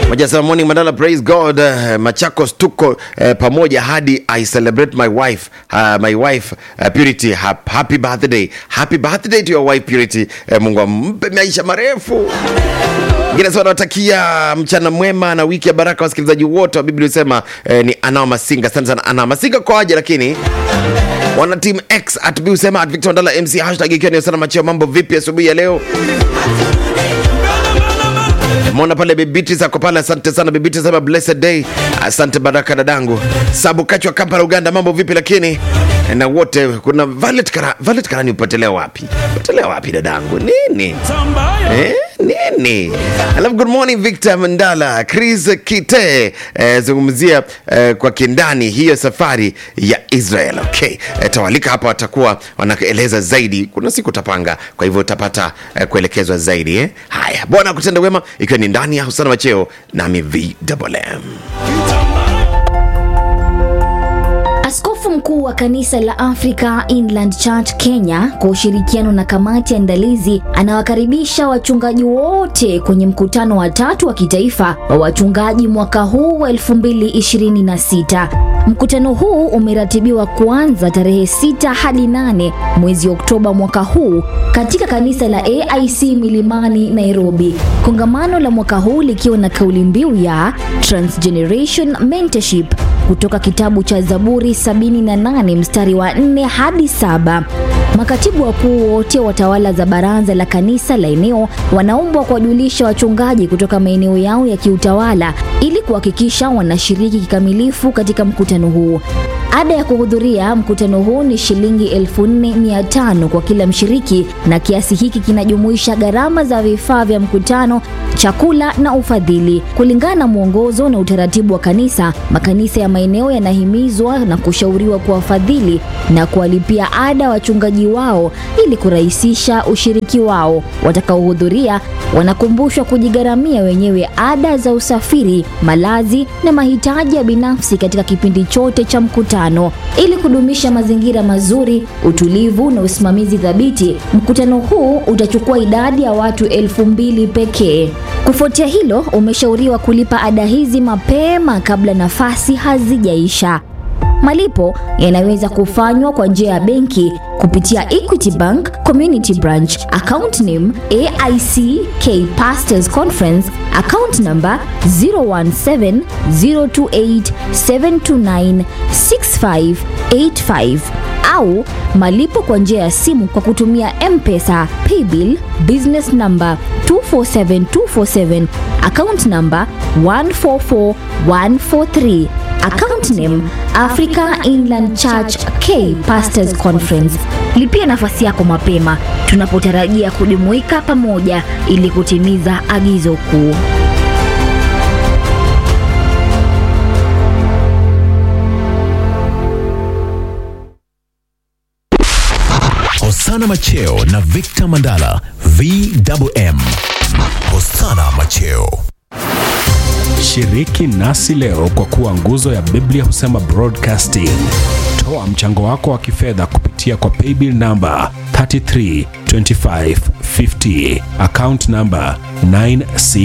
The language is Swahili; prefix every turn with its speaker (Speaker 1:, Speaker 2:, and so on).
Speaker 1: moja sema morning Mandala, praise God. Uh, Machakos tuko uh, pamoja hadi I celebrate my wife uh, my wife uh, Purity Hap, happy birthday happy birthday to your wife Purity. Uh, Mungu ampe maisha marefu. Ngine sana nawatakia mchana mwema na wiki ya baraka wasikilizaji wote wa Biblia usema eh, ni Anao Masinga. Asante sana Anao Masinga kwa aje, lakini wana team X at B usema at Victor Mandala MC hashtag ikiwa ni sana macheo. Mambo vipi asubuhi ya leo? Mona pale Beatrice ako pale, asante sana Beatrice, sema blessed day. Asante Baraka dadangu. Sabu Kachwa Kampala Uganda, mambo vipi? Lakini na wote kuna Violet Kara, Violet Karani upotelea wapi? Upotelea wapi dadangu? Nini? Eh, nini? Alafu good morning Victor Mandala, Chris Kite eh, zungumzia eh, kwa kindani hiyo safari ya Israel. Okay. Eh, tawalika hapa watakuwa wanaeleza zaidi. Kuna siku utapanga, kwa hivyo utapata eh, kuelekezwa zaidi eh. Haya, Bwana kutenda wema ikiwa ni ndani ya Husana Macheo nami VMM.
Speaker 2: Askofu mkuu wa kanisa la Africa Inland Church Kenya kwa ushirikiano na kamati ya andalizi anawakaribisha wachungaji wote kwenye mkutano wa tatu wa kitaifa wa wachungaji mwaka huu wa 2026. Mkutano huu umeratibiwa kuanza tarehe 6 hadi 8 mwezi Oktoba mwaka huu katika kanisa la AIC Milimani, Nairobi. Kongamano la mwaka huu likiwa na kauli mbiu ya Transgeneration Mentorship kutoka kitabu cha Zaburi 78 mstari wa 4 hadi saba. Makatibu wakuu wote wa tawala za baraza la kanisa la eneo wanaombwa kuwajulisha wachungaji kutoka maeneo yao ya kiutawala ili kuhakikisha wanashiriki kikamilifu katika mkutano huu. Ada ya kuhudhuria mkutano huu ni shilingi 4500 kwa kila mshiriki, na kiasi hiki kinajumuisha gharama za vifaa vya mkutano, chakula na ufadhili. Kulingana na mwongozo na utaratibu wa kanisa, makanisa ya maeneo yanahimizwa na kushauriwa kuwafadhili na kuwalipia ada wachungaji wao ili kurahisisha ushiriki wao. Watakaohudhuria wanakumbushwa kujigharamia wenyewe ada za usafiri, malazi na mahitaji ya binafsi katika kipindi chote cha mkutano. Ili kudumisha mazingira mazuri, utulivu na usimamizi thabiti, mkutano huu utachukua idadi ya watu elfu mbili pekee. Kufuatia hilo, umeshauriwa kulipa ada hizi mapema kabla nafasi hazijaisha. Malipo yanaweza kufanywa kwa njia ya benki kupitia Equity Bank Community Branch, account name AIC K Pastors Conference, account number 017028729658 au malipo kwa njia ya simu kwa kutumia M-Pesa, Paybill, business number 247247, account number 144143. Account name Africa Inland Church K Pastors Conference. Lipia nafasi yako mapema tunapotarajia kujumuika pamoja ili kutimiza agizo kuu.
Speaker 3: Hosana Macheo na Victor Mandala VMM. Hosana Macheo.
Speaker 4: Shiriki nasi leo kwa kuwa nguzo ya Biblia husema broadcasting. Toa mchango wako wa kifedha kupitia kwa paybill namba 332550 account namba 96